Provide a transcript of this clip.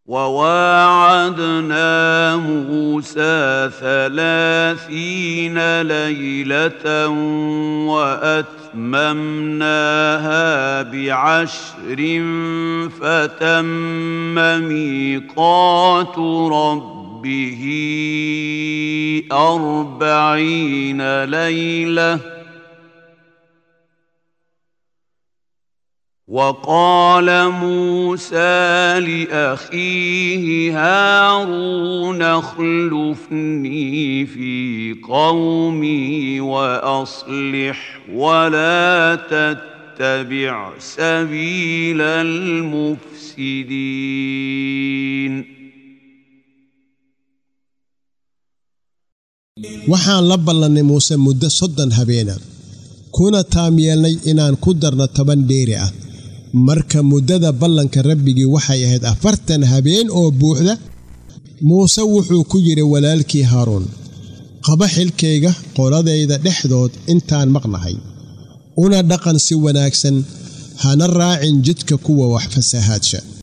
وواعدنا موسى ثلاثين ليلة وأتممناها بعشر فتم ميقات ربه أربعين ليلةً وقال موسى لاخيه هارون اخلفني في قومي واصلح ولا تتبع سبيل المفسدين waxaan la ballannay muuse muddo soddon habeena kuna taam yeelnay inaan ku darno toban dheeri ah marka muddada ballanka rabbigii waxay ahayd afartan habeen oo buuxda muuse wuxuu ku yidhi walaalkii haaruun qaba xilkayga qoladayda dhexdood intaan maqnahay una dhaqan si wanaagsan hana raacin jidka kuwa wax fasahaadsha